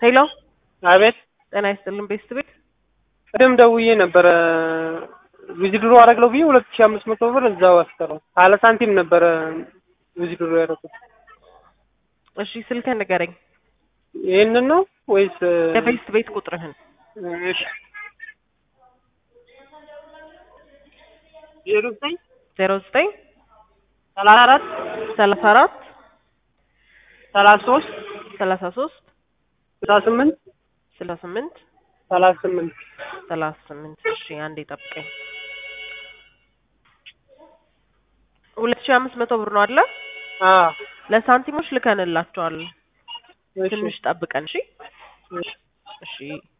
ሄሎ አቤት ጤና ይስጥልን ቤስት ቤት ቅድም ደውዬ ነበረ ዊዝድሮ አደረግለው ብዬ ሁለት ሺህ አምስት መቶ ብር እዛው አስቀረው ካለ ሳንቲም ነበረ ዊዝድሮ ያደረኩት እሺ ስልክህን ንገረኝ ይህንን ነው ወይስ የቤስት ቤት ቁጥርህን እሺ ዜሮ ዘጠኝ ዜሮ ዘጠኝ ሰላሳ አራት ሰላሳ አራት ሰላሳ ሶስት ሰላሳ ሶስት ስልሳ ስምንት ስልሳ ስምንት ሰላሳ ስምንት ሰላሳ ስምንት እሺ አንዴ ጠብቀኝ ሁለት ሺህ አምስት መቶ ብር ነው አለ አዎ ለሳንቲሞች ልከንላቸዋል እሺ ትንሽ ጠብቀን እሺ እሺ እሺ